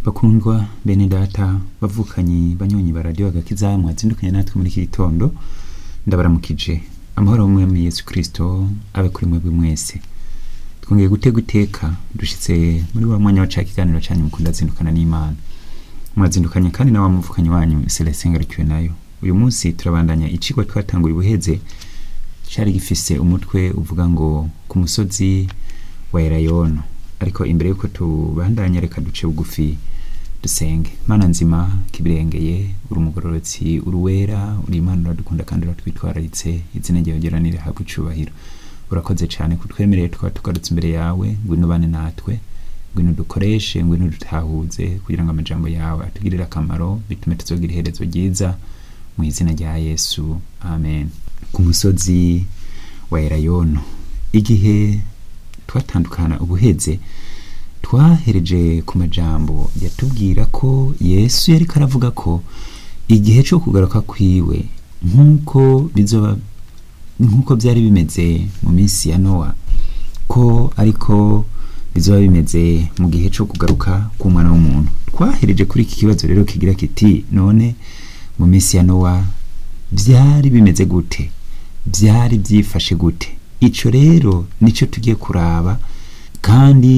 bakundwa bene data bavukanyi banyonyi ba radiyo agakiza mwazindukanye natwe muri iki gitondo ndabaramukije amahoro y'umwami yesu kirisito abe kuri mwebwe mwese twongeye gutega iteka dushitse muri wa mwanya wa ca kiganiro canyu mukunda zindukana n'imana mwazindukanye kandi na wa muvukanyi wanyu celestin ngarukiwe nayo uyu munsi turabandanya icigwa twatanguye ubuheze cari gifise umutwe uvuga ngo ku musozi wa erayono ariko imbere yuko tubandanya reka duce bugufi dusenge mana nzima kibirengeye uri umugororotsi uri uwera uri imana uradukunda kandi uratwitwararitse izina ryawe ryeranire habwa icubahiro urakoze cyane kutwemereye tukaba tugarutse imbere yawe ngwino bane natwe ngwino dukoreshe ngwino dutahuze kugira ngo amajambo yawe atugirire akamaro bitume tuzogira iherezo ryiza mu izina rya yesu amen ku musozi wa erayono igihe twatandukana ubuheze twahereje ku majambo yatubwira ko yesu yari karavuga ko igihe cyo kugaruka kwiwe nk'uko bizoba nk'uko byari bimeze mu minsi ya nowa ko ariko bizoba bimeze mu gihe cyo kugaruka k'umwana w'umuntu twahereje kuri iki kibazo rero kigira kiti none mu minsi ya nowa byari bimeze gute byari byifashe gute icyo rero nicyo tugiye kuraba kandi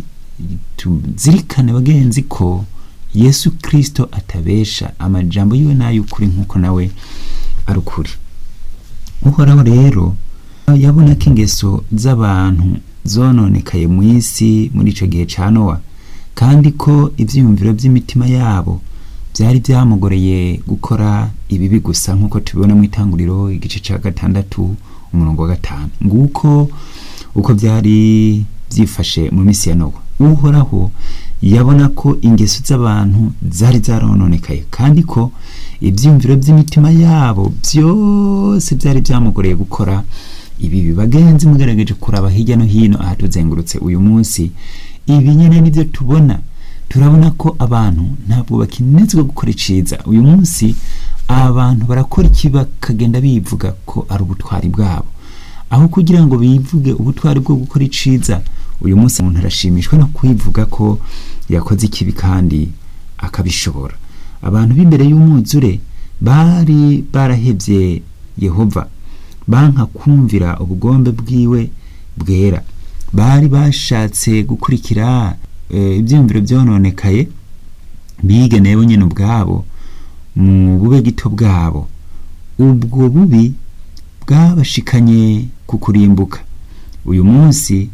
tuzirikane bagenzi ko yesu kirisito atabesha amajambo yiwe n'ay'ukuri nk'uko nawe ari ukuri uhoraho rero yabona ko ingeso z'abantu zononekaye mu isi muri icyo gihe cya nowa kandi ko ibyiyumviro by'imitima yabo byari byamugoreye gukora ibibi gusa nk'uko tubibona mu itanguriro igice cya gatandatu umurongo wa gatanu nguko uko byari byifashe mu minsi ya nowa uhoraho yabona ko ingeso z'abantu zari zarononekaye kandi ko ibyiyumviro by'imitima yabo byose byari byamugoreye gukora ibi bagenzi mugerageje kuraba hirya no hino ahatuzengurutse uyu munsi ibi nyine nibyo tubona turabona ko abantu ntabwo bakinezwa gukora iciza uyu munsi abantu barakora iki bakagenda bivuga ko ari ubutwari bwabo aho kugira ngo bivuge ubutwari bwo gukora iciza uyu munsi umuntu arashimishwa no kwivuga ko yakoze ikibi kandi akabishobora abantu b'imbere y'umwuzure bari barahebye yehova banka kumvira ubugombe bwiwe bwera bari bashatse gukurikira ibyiyumviro byononekaye bigeneye nyine ubwabo mu bube gito bwabo ubwo bubi bwabashikanye ku kurimbuka uyu munsi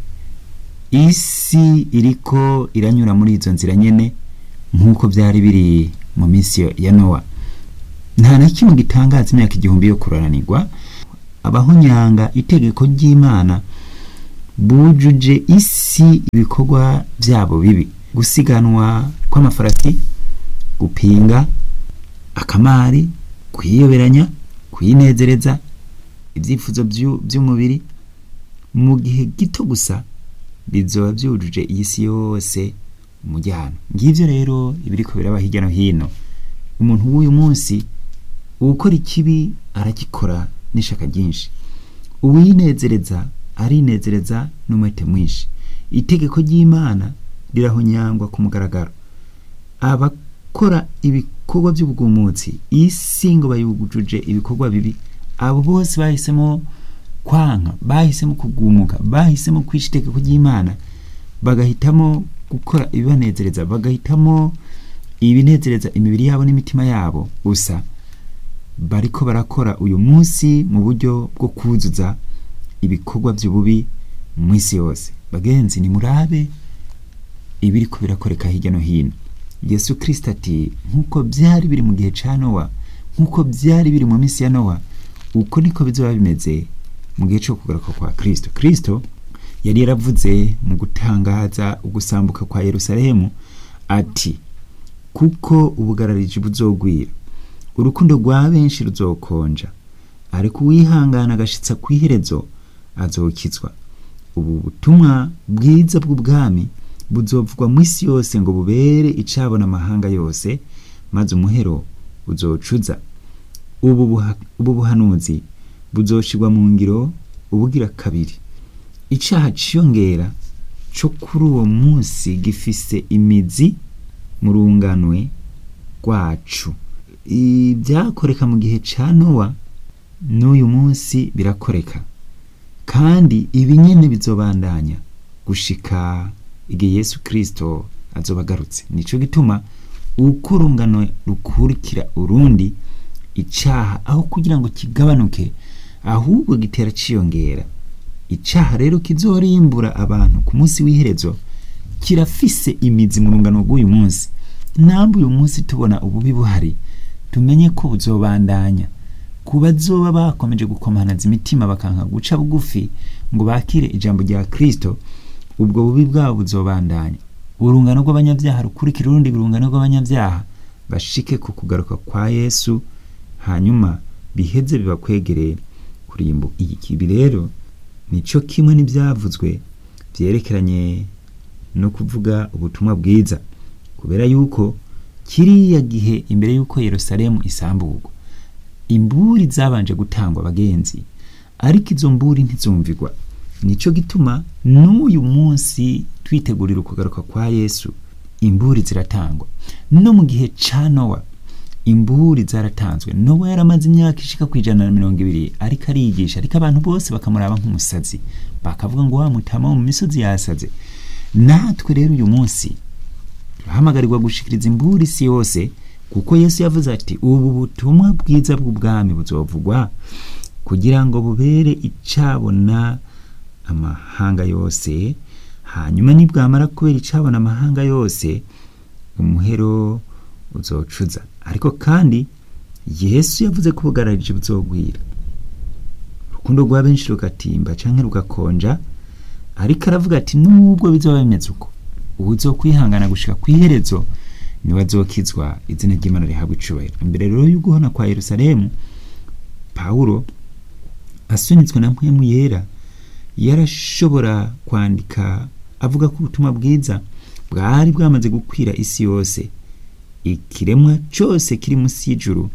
isi iriko iranyura muri izo nzira nyine nk'uko byari biri mu minsi ya nowa nta na kimwe gitangaza imyaka igihumbi yo kurananirwa abahonyanga itegeko ry'imana bujuje isi ibikorwa byabo bibi gusiganwa kw'amafarasi gupinga akamari kwiyoberanya kwinezereza ibyifuzo by'umubiri mu gihe gito gusa bizoba byujuje iyi si yose umujyana ngibyo rero ibiri ko biraba hirya no hino umuntu w'uyu munsi ukora ikibi aragikora n'ishaka ryinshi uwinezereza arinezereza n'umwete mwinshi itegeko ry'imana rirahonyangwa ku mugaragaro abakora ibikorwa by'ubwumutsi isi ngo bayujuje ibikorwa bibi abo bose bahisemo kwanka bahisemo kugumuka bahisemo kwica itegeko ry'imana bagahitamo gukora ibibanezereza bagahitamo ibinezereza imibiri yabo n'imitima yabo gusa bariko barakora uyu munsi mu buryo bwo kuzuza ibikorwa by'ububi mu isi yose bagenzi ni murabe ibiri ko birakoreka hirya no hino yesu kirisita ati nk'uko byari biri mu gihe cya nowa nk'uko byari biri mu minsi ya nowa uko niko bizoba bimeze mu gihe cyo kugaruka kwa kirisito kirisito yari yaravuze mu gutangaza ugusambuka kwa yerusalemu ati kuko ubugarariji buzogwira urukundo rwa benshi ruzokonja ariko uwihangana agashitsa ku iherezo azokizwa ubu butumwa bwiza bw'ubwami buzovugwa mu isi yose ngo bubere icabona amahanga yose maze umuhero uzocuza ubu buhanuzi buzoshirwa mu ngiro ubugira kabiri icaha ciyongera co kuri uwo munsi gifise imizi mu runganwe rwacu ibyakoreka mu gihe ca nowa n'uyu munsi birakoreka kandi ibi nyene bizobandanya gushika igihe yesu kristo azoba agarutse nico gituma uko urungano rukurikira urundi icaha aho kugira ngo kigabanuke ahubwo gitera ciyongera icaha rero kizorimbura abantu ku munsi w'iherezo kirafise imizi mu rungano rw'uyu munsi namwe uyu munsi tubona ububi buhari tumenye ko buzobandanya ku bazoba bakomeje gukomanaza imitima bakanka guca bugufi ngo bakire ijambo rya kristo ubwo bubi bwabo buzobandanya urungano rw'abanyabyaha rukurikira urundi urungano rw'abanyabyaha bashike ku kugaruka kwa yesu hanyuma biheze bibakwegereye kurimbu iyi kibi rero nico kimwe n'ibyavuzwe byerekeranye no kuvuga ubutumwa bwiza kubera yuko kiriya gihe imbere y'uko yerusalemu isamburwa imburi zabanje gutangwa abagenzi ariko izo mburi ntizumvigwa nico gituma n'uyu munsi twitegurira ukugaruka kwa yesu imburi ziratangwa no mu gihe ca nowa imburi zaratanzwe nowa yaramaze imyaka ishika ku ijana na mirongo ibiri ariko arigisha ariko abantu bose bakamuraba nk'umusazi bakavuga ngo wa mutama wo mu misozi yasaze natwe rero uyu munsi turahamagarirwa gushikiriza imburi isi yose kuko yesu yavuze ati ubu butumwa bwiza bw'ubwami buzovugwa kugira ngo bubere icabona amahanga yose hanyuma nibwamara kubera icabona amahanga yose umuhero uzocuza ariko kandi yesu yavuze ko ubugararije buzogwira urukundo rwa benshi rugatimba canke rugakonja ariko aravuga ati nubwo bizoba bimeze uko uwuzokwihangana gushika kw'iherezo niwe azokizwa izina ry'imana rihabwa icubahiro imbere rero y'uguhona kwa yerusalemu pawulo asunitswe na mpwemu yera yarashobora kwandika avuga ko ubutumwa bwiza bwari bwamaze gukwira isi yose ikiremwa cyose kiri munsi y'ijuru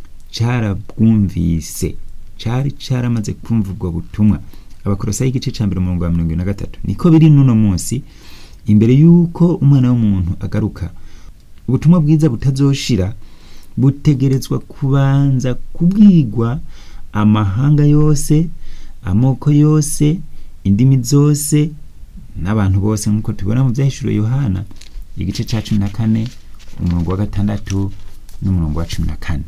carabwumvise cari caramaze kumva ubwo butumwa abakorosayi igice ca mbere umurongo wa mirongo na gatatu niko biri n'uno munsi imbere y'uko umwana w'umuntu agaruka ubutumwa bwiza butazoshira butegerezwa kubanza kubwigwa amahanga yose amoko yose indimi zose n'abantu bose nk'uko tubibona mu byahishuriwe yohana igice cya cumi na kane umurongo wa gatandatu n'umurongo wa cumi na kane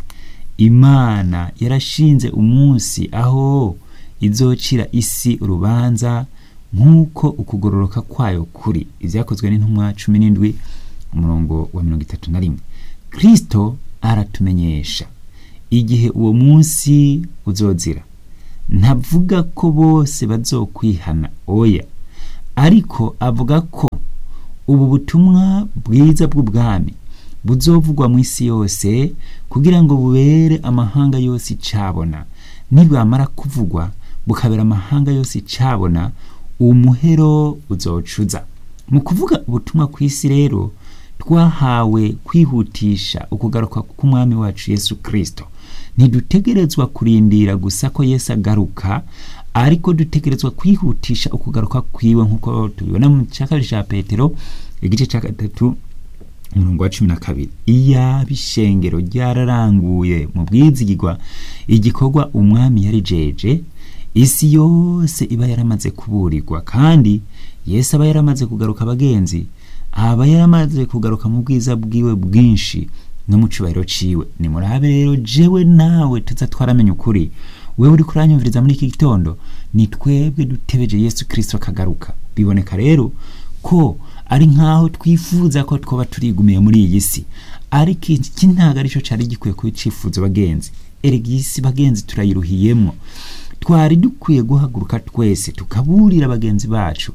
imana yarashinze umunsi aho izocira isi urubanza nk'uko ukugororoka kwayo kuri ibyakozwe n'intumwa cumi n'indwi umurongo wa mirongo itatu na rimwe kristo aratumenyesha igihe uwo munsi uzozira ntavuga ko bose bazokwihana oya ariko avuga ko ubu butumwa bwiza bw'ubwami buzovugwa mu isi yose kugira ngo bubere amahanga yose icabona nibwamara kuvugwa bukabera amahanga yose icabona umuhero uzocuza mu kuvuga ubutumwa ku isi rero twahawe kwihutisha ukugaruka k'umwami wacu yesu kristo ntidutegerezwa kurindira gusa ko yesu agaruka ariko dutegerezwa kwihutisha ukugaruka kwiwe nk'uko tubibona mu cya kabiri cya petero igice cya gatatu umurongo wa cumi na kabiri iyaba ishengero ryararanguye mu bwizigirwa igikorwa umwami yari jeje isi yose iba yaramaze kuburirwa kandi yesu aba yaramaze kugaruka abagenzi aba yaramaze kugaruka mu bwiza bwiwe bwinshi no mu cubahiro ciwe nimurabe rero jewe nawe tuza twaramenya ukuri wewe uri kuranyumviriza muri iki gitondo ni twebwe dutebeje yesu kristo akagaruka biboneka rero ko ari nk'aho twifuza ko twoba turigumiye muri iyi si ariko iki ntabwo aricyo cyari gikwiye kuba icifuzo bagenzi erega iyi si bagenzi turayiruhiyemo twari dukwiye guhaguruka twese tukaburira bagenzi bacu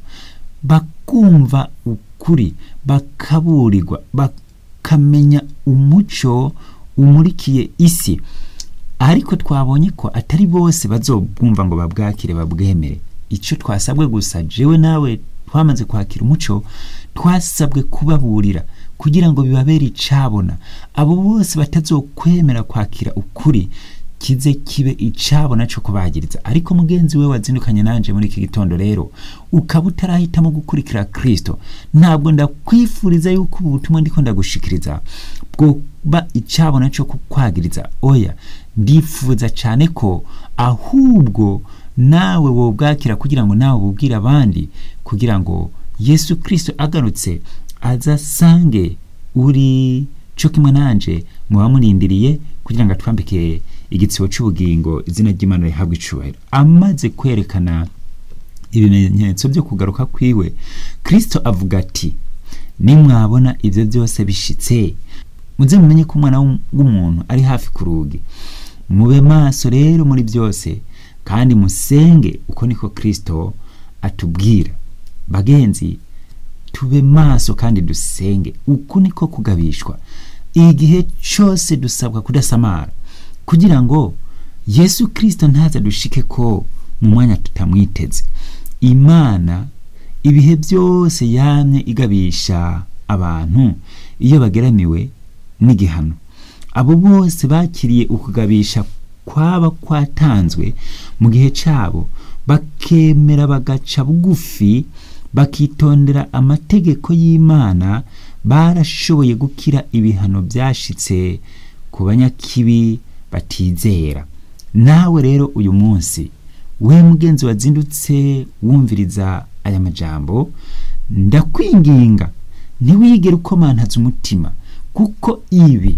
bakumva ukuri bakaburirwa bakamenya umuco umurikiye isi ariko twabonye ko atari bose bazobwumva ngo babwakire babwemere icyo twasabwe gusa jewe nawe twamaze kwakira umuco twasabwe kubaburira kugira ngo bibabere icabona abo bose batazokwemera kwakira ukuri kize kibe icabo naco kubagiriza ariko mugenzi we wazindukanye nanje muri iki gitondo rero ukaba utarahitamo gukurikira kristo ntabwo ndakwifuriza yuko ubu butumwa ndiko ndagushikiriza bwoba icabo naco kukwagiriza oya ndifuza cyane ko ahubwo nawe wobwakira kugira ngo nawe bubwire abandi kugira ngo yesu kristo agarutse azasange uri cyo kimwe nanje muba murindiriye kugira ngo atwambike igitsibo cy'ubugingo izina ry'imana rihabwa icubahiro amaze kwerekana ibimenyetso byo kugaruka kwiwe kristo avuga ati nimwabona ibyo byose bishitse muze mumenye ko umwana w'umuntu ari hafi ku rugi mube maso rero muri byose kandi musenge uko niko kristo atubwira bagenzi tube maso kandi dusenge uku niko kugabishwa igihe cyose dusabwa kudasamara kugira ngo yesu kirisito ntaza dushike ko mu mwanya tutamwiteze imana ibihe byose yamye igabisha abantu iyo bageramiwe n'igihano abo bose bakiriye ukugabisha kwaba kwatanzwe mu gihe cyabo bakemera bagaca bugufi bakitondera amategeko y'imana barashoboye gukira ibihano byashitse ku banyakibi batizera nawe rero uyu munsi we mugenzi wazindutse wumviriza aya majambo ndakwinginga ntiwigere ukomantaza umutima kuko ibi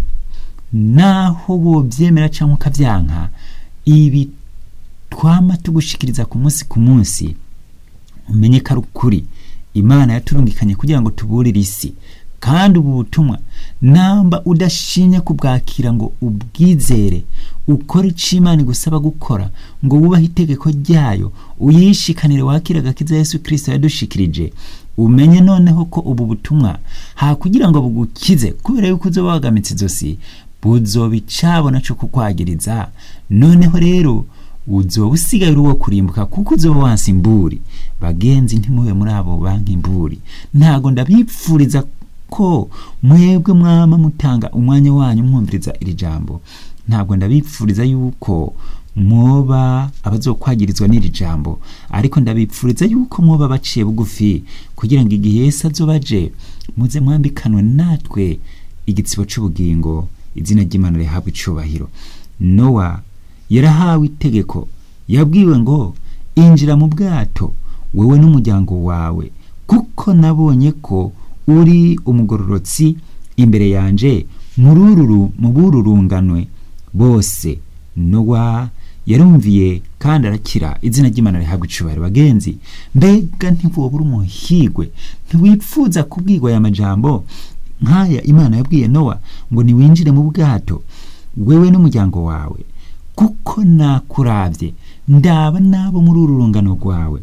naho wobyemera cyangwa ukabyanka ibi twama tugushikiriza ku munsi ku munsi umenye ko ari ukuri imana yaturungikanye kugira ngo tuburire isi kandi ubu butumwa namba udashinye kubwakira ngo ubwizere ukore icyo imana igusaba gukora ngo wubahe itegeko ryayo uyishikanire wakire agakiza yesu kirisito yadushikirije umenye noneho ko ubu butumwa ha kugira ngo bugukize kubera yuko uzoba wagamitse izosi buzoba icabo naco kukwagiriza noneho rero uzoba usigaye uri uwo kurimbuka kuko uzoba wansi imburi bagenzi ntimube muri abo banki imburi ntago ndabipfuriza ko mwebwe mwama mutanga umwanya wanyu mwumviriza iri jambo ntabwo ndabipfuriza yuko mwoba abazokwagirizwa n'iri jambo ariko ndabipfuriza yuko mwoba baciye bugufi kugira ngo igihe Yesu azoba aje muze mwambikanwe natwe igitsibo c'ubugingo izina ry'imana rihabwa icubahiro nowa yarahawe itegeko yabwiwe ngo injira mu bwato wowe n'umuryango wawe kuko nabonye ko uri umugororotsi imbere yanje murururu mu bururunganwe bose nowa yarumviye kandi arakira izina ry'imana rihabwa icubahiro bagenzi mbega ntiwoba uri umuhigwe ntiwipfuza kubwirwa aya majambo nk'aya imana yabwiye nowa ngo niwinjire mu bwato wewe n'umuryango wawe kuko nakuravye ndaba nabo muri uru rungano rwawe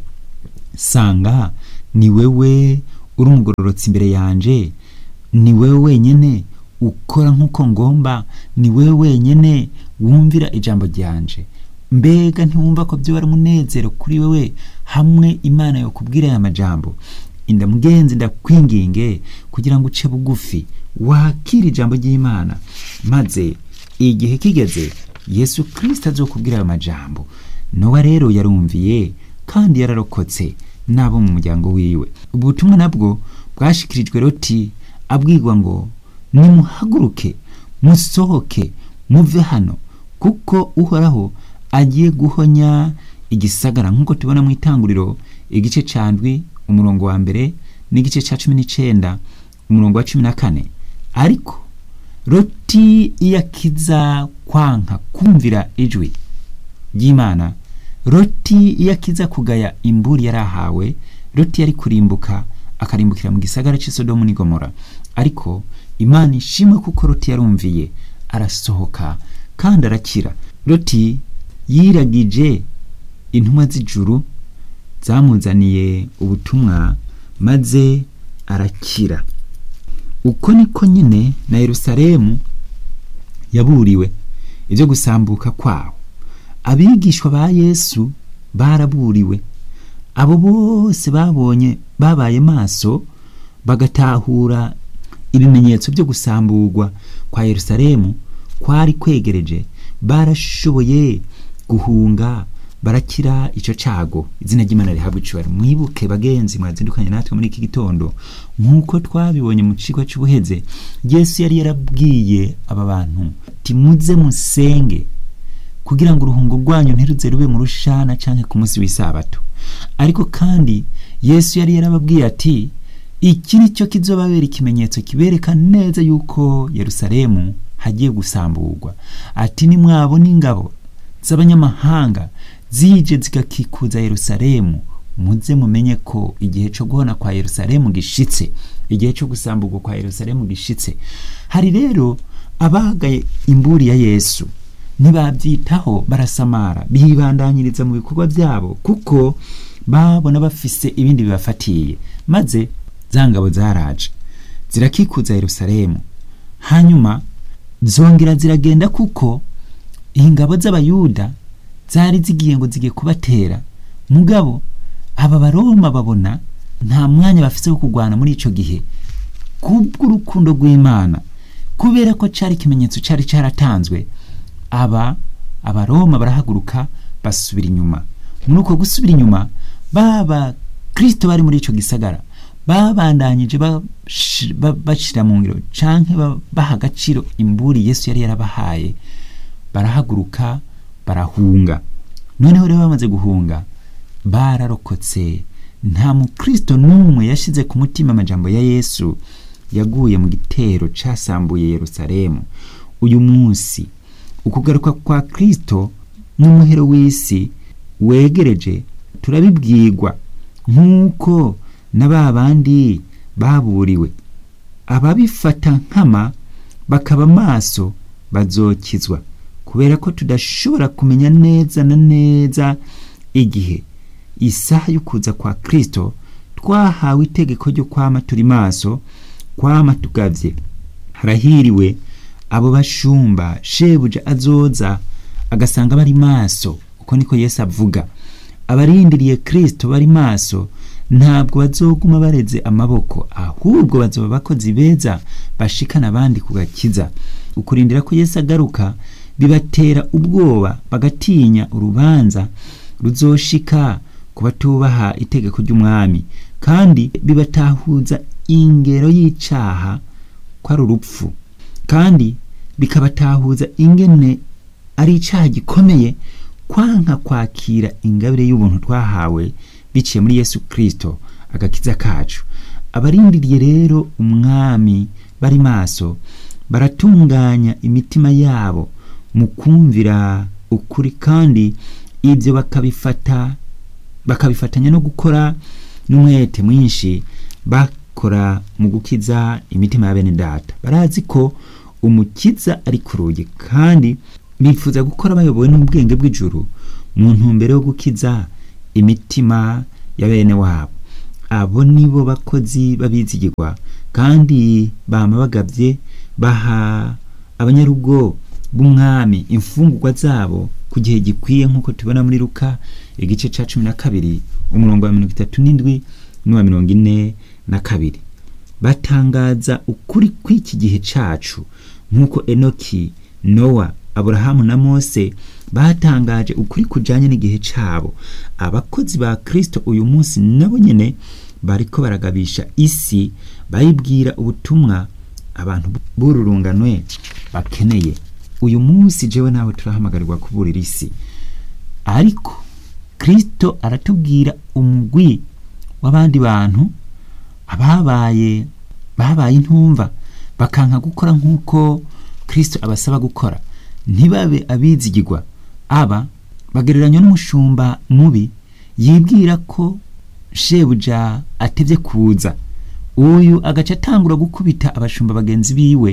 sanga ni wewe uri umugororotsi imbere yanje ni wewe wenyene ukora nk'uko ngomba ni wewe wenyene wumvira ijambo ryanje mbega ntiwumva ko byo ari umunezero kuri wewe hamwe imana yo kubwira aya majambo inda mugenzi ndakwinginge kugira ngo uce bugufi wakire ijambo ry'imana maze igihe kigeze yesu kirisita azokubwira ayo majambo nowa rero yarumviye kandi yararokotse n'abo mu muryango wiwe ubutumwa nabwo bwashikirijwe roti abwirwa ngo nimuhaguruke musohoke muve hano kuko uhoraho agiye guhonya igisagara nk'uko tubona mu itanguriro igice cya ndwi umurongo wa mbere n'igice cya cumi n'icyenda umurongo wa cumi na kane ariko roti iyo akiza kwanka kumvira ijwi ry'imana roti iyo akiza kugaya imburi yari ahawe roti yari kurimbuka akarimbukira mu gisagara cy'isodomu n'igomora ariko imana ishimwe kuko roti yarumviye arasohoka kandi arakira roti yiragije intumwa z'ijuru zamuzaniye ubutumwa maze arakira uko niko nyine na yerusalemu yaburiwe ibyo gusambuka kwawo abigishwa ba yesu baraburiwe abo bose babonye babaye maso bagatahura ibimenyetso byo gusamburwa kwa yerusalemu kwari kwegereje barashoboye guhunga barakira icyo cago izina ry'imana rihabwa icubahiro mwibuke bagenzi mwazindukanye natwe muri iki gitondo nk'uko twabibonye mu kigo cy'ubuheze yesu yari yarabwiye aba bantu ati muze musenge kugira ngo uruhungo rwanyu ntiruze rube mu rushana cyangwa ku munsi w'isabato ariko kandi yesu yari yarababwiye ati iki ni cyo kizobabera ikimenyetso kibereka neza yuko yerusalemu hagiye gusamburwa ati nimwabona ingabo z'abanyamahanga zije zigakikuza yerusalemu muze mumenye ko igihe cyo guhona kwa yerusalemu gishitse igihe cyo gusamburwa kwa yerusalemu gishitse hari rero abagaye imburi ya yesu ntibabyitaho barasamara bibandanyiriza mu bikorwa byabo kuko babona bafise ibindi bibafatiye maze za ngabo zaraje zirakikuza yerusalemu hanyuma zongera ziragenda kuko ingabo z'abayuda zari zigiye ngo zigiye kubatera mugabo aba baroma babona nta mwanya bafite wo kurwana muri icyo gihe kubw'urukundo rw'imana kubera ko cyari ikimenyetso cyari cyaratanzwe aba abaroma barahaguruka basubira inyuma muri uko gusubira inyuma baba kirisito bari muri icyo gisagara babandanyije bashyira mu ngiro cyangwa baha agaciro imburi yesu yari yarabahaye barahaguruka barahunga noneho rero bamaze guhunga bararokotse nta mukristo n'umwe yashyize ku mutima amajambo ya yesu yaguye mu gitero cyasambuye yerusalemu uyu munsi ukugaruka kwa kristo n'umuhero w'isi wegereje turabibwirwa nk'uko na ba bandi baburiwe ababifata nkama bakaba maso bazokizwa kubera ko tudashobora kumenya neza na neza igihe isaha yo kuza kwa kristo twahawe itegeko ryo kwama turi maso kwama tugavye harahiriwe abo bashumba shebuja azoza agasanga bari maso uko niko yesu avuga abarindiriye kristo bari maso ntabwo bazoguma bareze amaboko ahubwo bazoba abakozi beza bashikana abandi ku gakiza ukurindira ko yesu agaruka bibatera ubwoba bagatinya urubanza ruzoshika ku batubaha itegeko ry'umwami kandi bibatahuza ingero y'icaha ko ari urupfu kandi bikabatahuza ingene ari icaha gikomeye kwanka kwakira ingabire y'ubuntu twahawe biciye muri yesu kirisito agakiza kacu abarindiriye rero umwami bari maso baratunganya imitima yabo mu kumvira ukuri kandi ibyo bakabifata bakabifatanya no gukora n'umwete mwinshi bakora mu gukiza imitima ya bene data barazi ko umukiza ari ku rugi kandi bifuza gukora bayobowe n'ubwenge bw'ijuru mu ntumbero yo gukiza imitima ya bene wabo abo nibo bakozi babizigirwa kandi bama bagabye baha abanyarugo b'umwami imfungurwa zabo ku gihe gikwiye nk'uko tubona muri ruka igice cya cumi na kabiri umurongo wa mirongo itatu n'indwi n'uwa mirongo ine na kabiri batangaza ukuri kw'iki gihe cacu nk'uko enoki nowa aburahamu na mose batangaje ukuri kujanye n'igihe cabo abakozi ba kristo uyu munsi nabo nyene bariko baragabisha isi bayibwira ubutumwa abantu b'ururunganwe bakeneye uyu munsi jewe nawe turahamagarirwa kuburira isi ariko kristo aratubwira umugwi w'abandi bantu ababaye babaye intumva bakanka gukora nk'uko kristo abasaba gukora ntibabe abizigirwa aba bagereranywa n'umushumba mubi yibwira ko shebuja atevye kuza uyu agaca atangura gukubita abashumba bagenzi biwe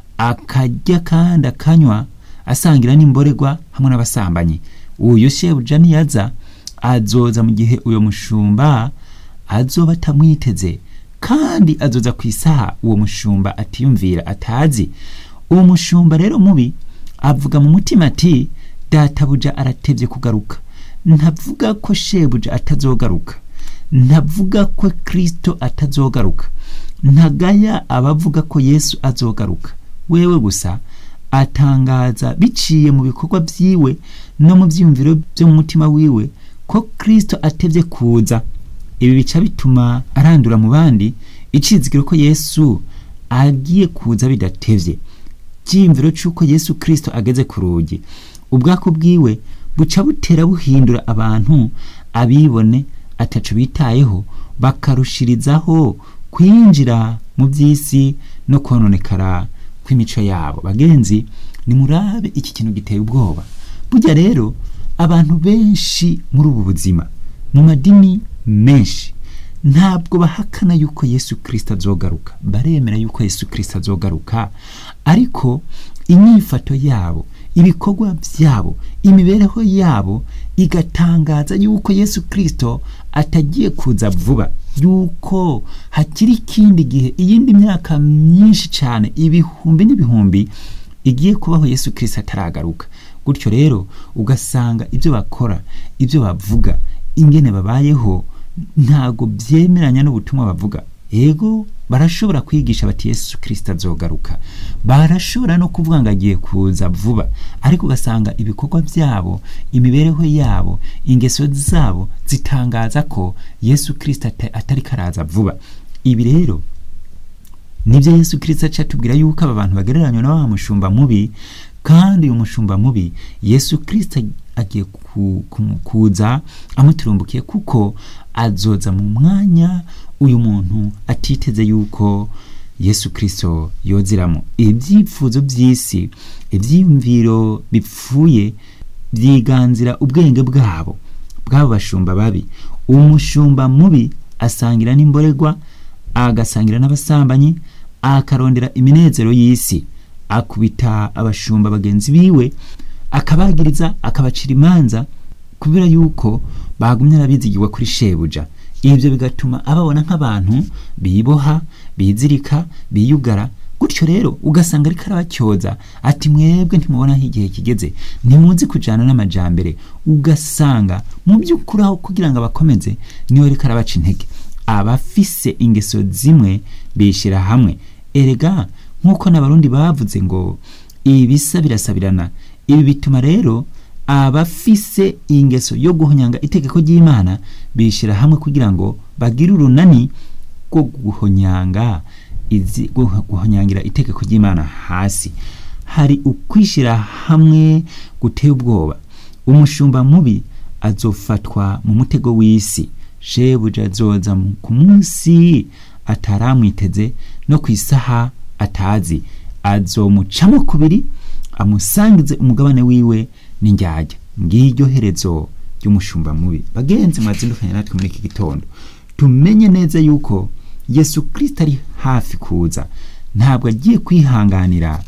akarya kandi akanywa asangira n'imborerwa hamwe n'abasambanyi uyu shebuja niyaza azoza mu gihe uyo mushumba azoba atamwiteze kandi azoza ku isaha uwo mushumba atiyumvira atazi uwo mushumba rero mubi avuga mu mutima ati databuja aratevye kugaruka ntavuga ko shebuja atazogaruka ntavuga ko kristo atazogaruka ntagaya abavuga ko yesu azogaruka wewe gusa atangaza biciye mu bikorwa byiwe no mu byiyumviro byo mu mutima wiwe ko kirisito atebye kuza ibi bica bituma arandura mu bandi icizigiro ko yesu agiye kuza bidatevye cyiyumviro cy'uko yesu kirisito ageze ku rugi ubwako bwiwe buca butera buhindura abantu abibone atacu bitayeho bakarushirizaho kwinjira mu by'isi no kononekara kw'imico yabo bagenzi nimurabe iki kintu giteye ubwoba burya rero abantu benshi muri ubu buzima mu madini menshi ntabwo bahakana yuko yesu kirisita azogaruka baremera yuko yesu kirisita azogaruka ariko inyifato yabo ibikorwa byabo imibereho yabo igatangaza yuko yesu kirisito atagiye kuza vuba yuko hakiri ikindi gihe iyindi myaka myinshi cyane ibihumbi n'ibihumbi igiye kubaho yesu kirisito ataragaruka gutyo rero ugasanga ibyo bakora ibyo bavuga ingene babayeho ntago byemeranya n'ubutumwa bavuga yego barashobora kwigisha bati yesu kirisita azogaruka barashobora no kuvuga ngo agiye kuza vuba ariko ugasanga ibikorwa byabo imibereho yabo ingeso zabo zitangaza ko yesu kirisita atari karaza vuba ibi rero nibyo yesu kirisita aca atubwira yuko aba bantu bagereranywa na wa mushumba mubi kandi uyu mushumba mubi yesu kirisita agiye kuza amuturumbukiye kuko azoza mu mwanya uyu muntu atiteze yuko yesu kirisito yoziramo ibyifuzo by'isi ibyiyumviro bipfuye byiganzira ubwenge bwabo bw'abo bashumba babi umushumba mubi asangira n'imborerwa agasangira n'abasambanyi akarondera iminezero y'isi akubita abashumba bagenzi biwe akabagiriza akabacira imanza kubera yuko bagumye arabizigirwa kuri shebuja ibyo bigatuma ababona nk'abantu biboha bizirika biyugara gutyo rero ugasanga ariko arabacyoza ati mwebwe ntimubona aho igihe kigeze ntimuzi kujyana n'amajyambere ugasanga mu by'ukuri aho kugira ngo abakomeze niwe ariko arabaca intege abafise ingeso zimwe bishyira hamwe erega nk'uko n'abarundi bavuze ngo ibisa birasabirana ibi bituma rero abafise ingeso yo guhonyanga itegeko ry'imana bishyira hamwe kugira ngo bagire urunani rwo guhonyanga izi guhonyangira itegeko ry'imana hasi hari ukwishyira hamwe guteye ubwoba umushumba mubi azofatwa mu mutego w'isi shebuja azoza ku munsi ataramwiteze no ku isaha atazi azomucamo kubiri amusangize umugabane wiwe n'indyarya ngiryo herezo ry'umushumba mubi bagenzi mwazindukanye natwe muri iki gitondo tumenye neza yuko yesu kirisita ari hafi kuza ntabwo agiye kwihanganira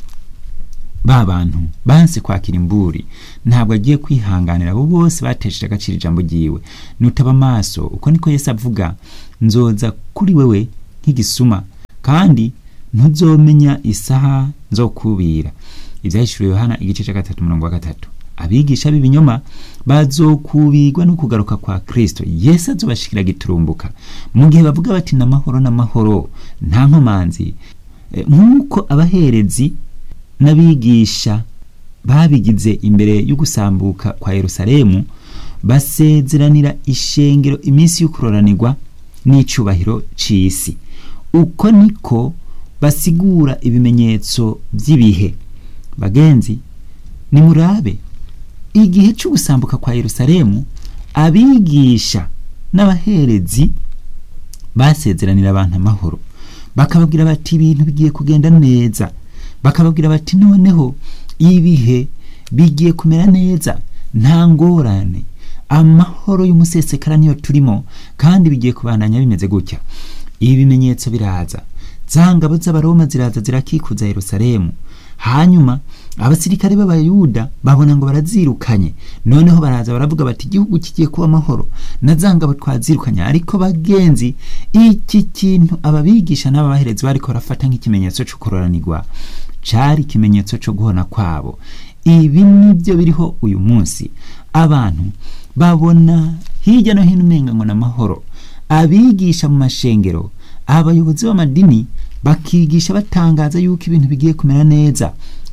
ba bantu banse kwakira imburi ntabwo agiye kwihanganira abo bose batesheje agaciro ijambo ryiwe nutaba amaso uko niko yesu avuga nzoza kuri wewe nk'igisuma kandi ntuzomenya isaha zo kubira ibyahishuriwe yohana igice cya gatatu umurongo wa gatatu abigisha b'ibinyoma bazokubigwa no kugaruka kwa kristo yesu azobashikira giturumbuka mu gihe bavuga bati n'amahoro n'amahoro nta nkomanzi nk'uko abaherezi n'abigisha babigize imbere yo gusambuka kwa yerusalemu basezeranira ishengero iminsi y'ukuroranirwa n'icyubahiro cy'isi uko niko basigura ibimenyetso by'ibihe bagenzi nimurabe igihe cyo gusambuka kwa yerusalemu abigisha n'abaherezi basezeranira abantu amahoro bakababwira bati ibintu bigiye kugenda neza bakababwira bati noneho ibihe bigiye kumera neza nta ngorane amahoro y'umusesekara niyo turimo kandi bigiye kubandanya bimeze gutya ibi bimenyetso biraza za ngabo z'abaroma ziraza zirakikuza yerusalemu hanyuma abasirikare b'abayuda babona ngo barazirukanye noneho baraza baravuga bati igihugu kigiye kuba amahoro na za ngabo twazirukanye ariko bagenzi iki kintu ababigisha n'ababaherezi bariko barafata nk'ikimenyetso cyo kuroranirwa cari ikimenyetso cyo guhona kwabo ibi nibyo biriho uyu munsi abantu babona hirya no hino umenga ngo n'amahoro abigisha mu mashengero abayobozi b'amadini bakigisha batangaza yuko ibintu bigiye kumera neza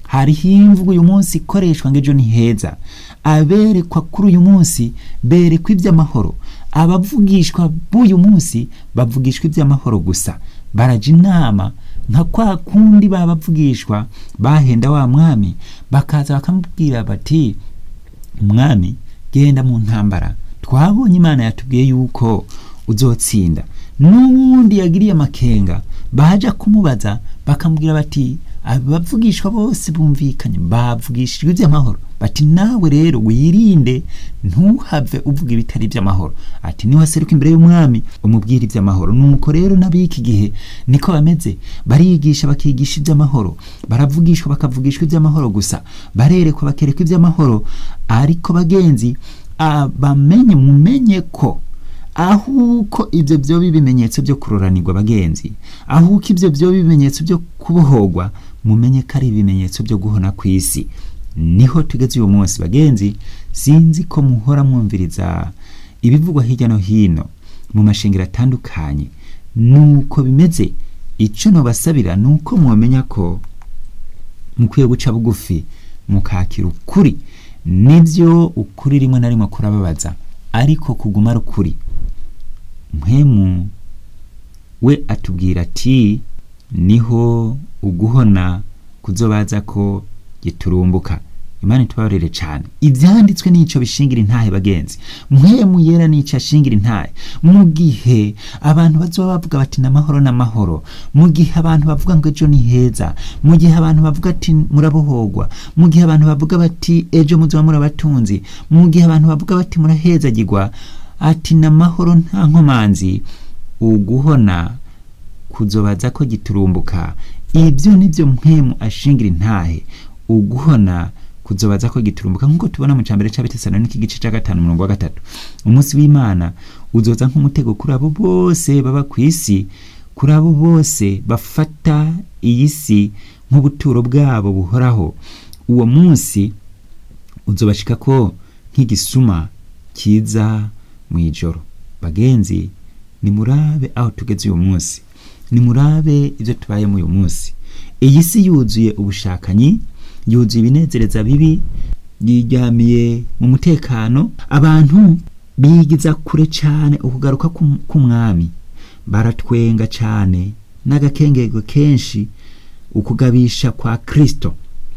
hariho imvugo uyu munsi ikoreshwa ngo ejo ni heza aberekwa kuri uyu munsi berekwa iby'amahoro abavugishwa b'uyu munsi bavugishwa iby'amahoro gusa baraja inama nka kwa kundi babavugishwa bahenda wa mwami bakaza bakamubwira bati umwami genda mu ntambara twabonye imana yatubwiye yuko uzotsinda n'uwundi yagiriye amakenga baja kumubaza bakamubwira bati abavugishwa bose bumvikanye bavugishijwe iby'amahoro bati nawe rero wirinde ntuhave uvuga ibitari iby'amahoro ati niwaseruka imbere y'umwami umubwire iby'amahoro nuko rero n'ab'iki gihe niko bameze barigisha bakigisha iby'amahoro baravugishwa bakavugishwa iby'amahoro gusa barerekwa bakerekwa iby'amahoro ariko bagenzi bamenye mumenye ko ahuko ibyo byoba ibimenyetso byo kuroranirwa bagenzi ahuko ibyo byoba ibimenyetso byo kubohorwa mumenye ko ari ibimenyetso byo guhona ku isi niho tugeze uyu munsi bagenzi sinzi ko muhora mwumviriza ibivugwa hirya no hino mu mashingiro atandukanye nuko bimeze icyo nubasabira ni uko mwamenya ko mukwiye guca bugufi mukakira ukuri nibyo ukuri rimwe na rimwe kurababaza ariko kuguma ari ukuri mpemu we atubwira ati niho uguhona kuzobaza ko giturumbuka imana itubabarire cyane ibyanditswe n'icyo bishingira intahe bagenzi mpemu yera n'icyo ashingira intahe mu gihe abantu bazoba bavuga bati n'amahoro n'amahoro mu gihe abantu bavuga ngo ejo ni heza mu gihe abantu bavuga ati murabohorwa mu gihe abantu bavuga bati ejo muzoba murabatunzi mu gihe abantu bavuga bati murahezagirwa ati n'amahoro nta nkomanzi uguhona kuzobaza ko giturumbuka ibyo nibyo mpemu ashingira intahe uguhona kuzobaza ko giturumbuka nk'uko tubona mu cambere c'abitesalonike igice ca gatanu umurongo wa gatatu umunsi w'imana uzoza nk'umutego kuri abo bose baba ku isi kuri abo bose bafata iyi si nk'ubuturo bwabo buhoraho uwo munsi uzobashika ko nk'igisuma kiza mu ijoro bagenzi nimurabe aho tugeze uyu munsi nimurabe ibyo tubayemo uyu munsi iyi si yuzuye ubushakanyi yuzuye ibinezereza bibi yiryamiye mu mutekano abantu bigiza kure cyane ukugaruka k'umwami baratwenga cyane n'agakengego kenshi ukugabisha kwa kirisito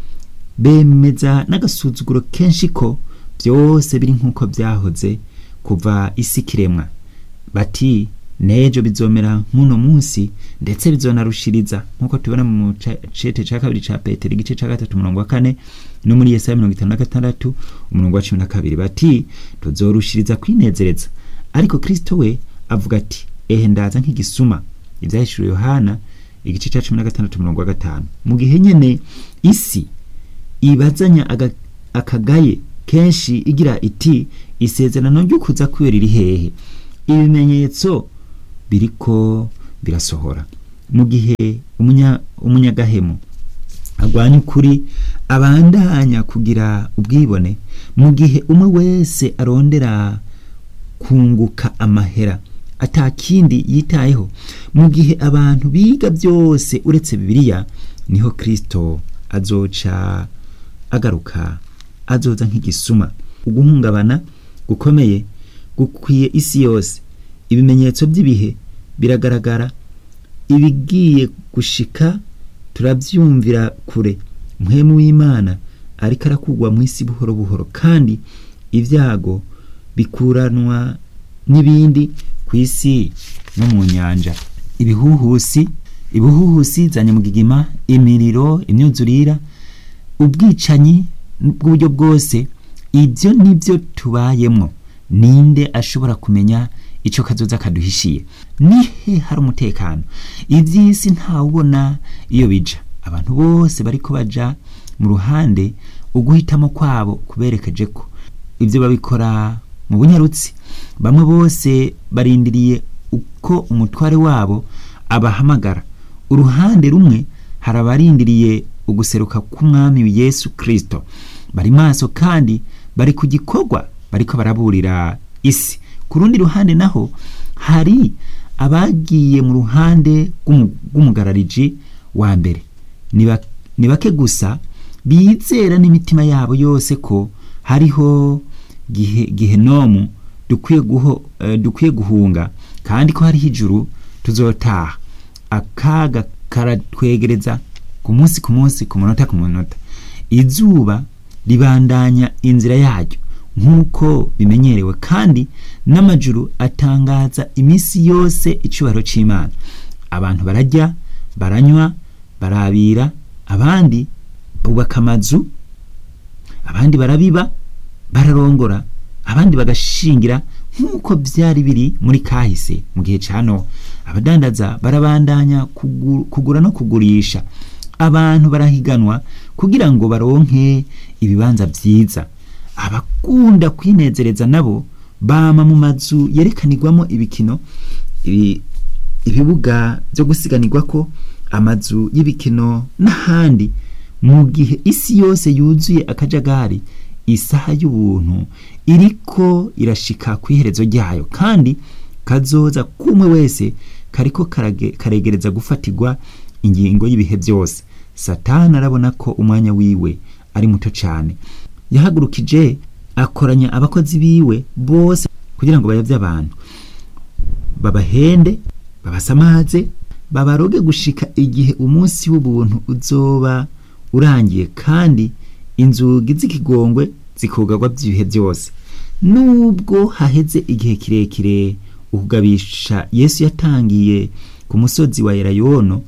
bemeza n'agasuzuguro kenshi ko byose biri nk'uko byahoze kuva isi kiremwa bati nejo bizomera nk'uno munsi ndetse bizonarushiriza nk'uko tubona mu cete ca kabiri ca petero igice ca gatatu umurongo wa kane no muri yesaya mirongo itanu na gatandatu umurongo wa cumi na kabiri bati tuzorushiriza kwinezereza ariko kristo we avuga ati ehe ndaza nk'igisuma ivyahishuriwe yohana igice ca cumi na gatandatu umurongo wa gatanu mu gihe nyene isi ibazanya akagaye kenshi igira iti isezerano ry'ukuza kwiwe riri hehe ibimenyetso biriko birasohora mu gihe umunyagahemu agwanya ukuri abandanya kugira ubwibone mu gihe umwe wese arondera kunguka amahera atakindi yitayeho mu gihe abantu biga byose uretse bibiliya niho kristo azoca agaruka azoza nk'igisuma uguhungabana gukomeye gukwiye isi yose ibimenyetso by'ibihe biragaragara ibigiye gushika turabyumvira kure mpemu w'imana ariko arakugwa mu isi buhoro buhoro kandi ibyago bikuranwa n'ibindi ku isi no mu nyanja ibihuhusi ibihuhusi za nyamugigima imiriro imyuzurira ubwicanyi bw'uburyo bwose ibyo nibyo tubayemo ninde ashobora kumenya icyo kazoza kaduhishiye nihe hari umutekano iby'isi ntawubona iyo bija abantu bose bariko baja mu ruhande uguhitamo kwabo kuberekeje ko ibyo babikora mu bunyarutsi bamwe bose barindiriye uko umutware wabo abahamagara uruhande rumwe hari abarindiriye uguseruka k'umwami yesu kirisito bari maso kandi bari ku gikorwa bariko baraburira isi ku rundi ruhande naho hari abagiye mu ruhande rw'umugarariji wa mbere ni bake gusa bizera n'imitima yabo yose ko hariho gihe gihenomu dukwiye guho eh, dukwiye guhunga kandi ko hariho ijuru tuzotaha akaga karatwegereza ku munsi ku munsi ku munota ku munota izuba ribandanya inzira yaryo nk'uko bimenyerewe kandi n'amajuru atangaza iminsi yose icyubahiro cy'imana abantu barajya baranywa barabira abandi bubaka amazu abandi barabiba bararongora abandi bagashingira nk'uko byari biri muri kahise mu gihe cya nowa abadandaza barabandanya kugu- kugura no kugurisha abantu barahiganwa kugira ngo baronke ibibanza byiza abakunda kwinezereza nabo bama mu mazu yerekanirwamo ibikino ibi- ibibuga byo gusiganirwa ko amazu y'ibikino n'ahandi mu gihe isi yose yuzuye akajagari isaha y'ubuntu iriko irashika ku iherezo ryayo kandi kazoza kumwe wese kariko karage- karegereza gufatirwa ingingo y'ibihe byose satani arabona ko umwanya wiwe ari muto cyane yahagurukije akoranya abakozi biwe bose kugira ngo bayobye abantu babahende babasamaze babaroge gushika igihe umunsi w'ubuntu uzoba urangiye kandi inzugi z'ikigongwe zikugarwa by'ibihe byose nubwo haheze igihe kirekire ukugabisha yesu yatangiye ku musozi wa elayono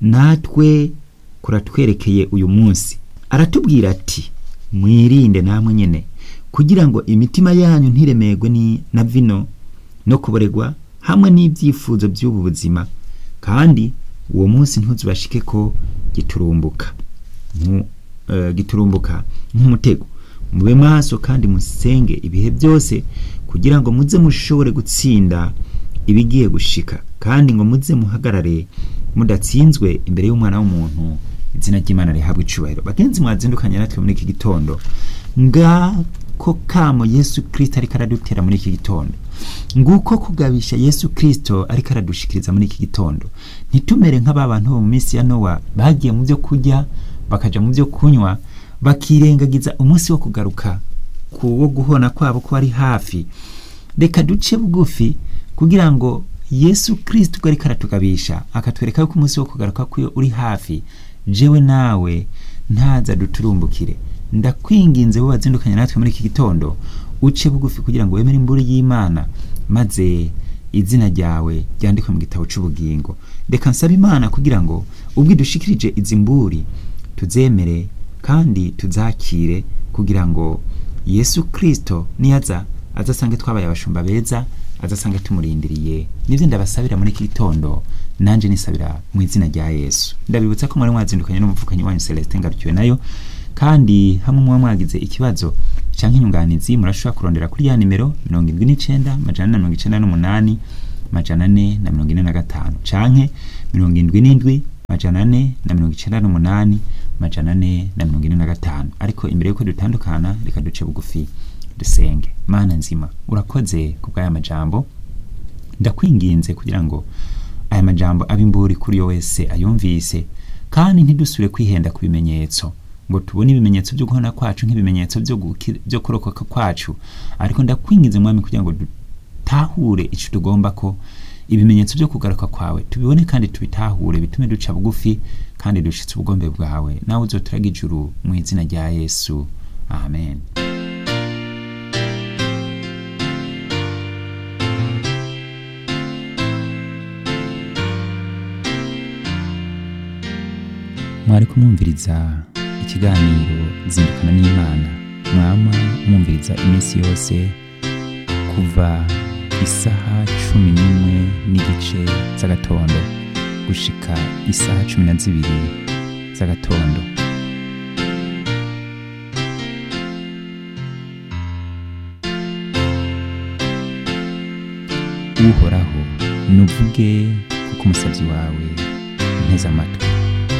natwe kuratwerekeye uyu munsi aratubwira ati mwirinde namwe nyene kugira ngo imitima yanyu ntiremerwe ni na vino no kuboregwa hamwe n'ibyifuzo by'ubu buzima kandi uwo munsi ntuzubashike ko giturumbuka nku- eh, giturumbuka nk'umutego mube maso kandi musenge ibihe byose kugira ngo muze mushobore gutsinda ibigiye gushika kandi ngo muze muhagarare mudatsinzwe imbere y'umwana w'umuntu izina ry'imana rihabwa icubahiro bagenzi mwazindukanye natwe muri iki gitondo ngako kamo yesu kirisito ariko aradutera muri iki gitondo nguko kugabisha yesu kirisito ariko aradushikiriza muri iki gitondo ntitumere nk'aba bantu bo mu minsi ya nowa bagiye mu byo kurya bakaja mu byo kunywa bakirengagiza umunsi wo kugaruka ku wo guhona kwabo ko ari hafi reka duce bugufi kugira ngo yesu kirisito ubwo ariko aratugabisha akatwereka yuko umunsi wo kugaruka kwiwe uri hafi jewe nawe ntaza duturumbukire ndakwinginze bo bazindukanye natwe muri iki gitondo uce bugufi kugira ngo wemere imburi y'imana maze izina ryawe ryandikwe mu gitabo cy'ubugingo reka nsaba imana kugira ngo ubwo idushikirije izi mburi tuzemere kandi tuzakire kugira ngo yesu kirisito niyaza azasange twabaye abashumba beza azasange tumurindiriye nibyo ndabasabira muri iki gitondo nanjye nisabira mu izina rya yesu ndabibutsa ko mwari mwazindukanye n'umuvukanyi wanyu celestin ngarukiwe nayo kandi hamwe muba mwagize ikibazo cyangwa inyunganizi murashobora kurondera kuri ya nimero mirongo irindwi n'icyenda majana ane na mirongo icyenda n'umunani majana ane na mirongo ine na gatanu canke mirongo indwi n'indwi majana ane na mirongo icyenda n'umunani majana ane na mirongo ine na gatanu ariko imbere y'uko dutandukana reka duce bugufi dusenge mana nzima urakoze ku bw'aya majambo ndakwinginze kugira ngo aya majambo abe imburi kuri yo wese ayumvise kandi ntidusubire kwihenda ku bimenyetso ngo tubone ibimenyetso byo guhona kwacu nk'ibimenyetso byo guki- byo kurokoka kwacu ariko ndakwinginze mwami kugira ngo dutahure icyo tugomba ko ibimenyetso byo kugaruka kwawe tubibone kandi tubitahure bitume duca bugufi kandi dushitse ubugombe bwawe nawe uzoturaga ijuru mu izina rya yesu amen mwari kumwumviriza ikiganiro zindukana n'imana mwama mwumviriza iminsi yose kuva isaha cumi n'imwe n'igice z'agatondo gushika isaha cumi na zibiri z'agatondo uhoraho nuvuge kuko umusabyi wawe nteze amatwi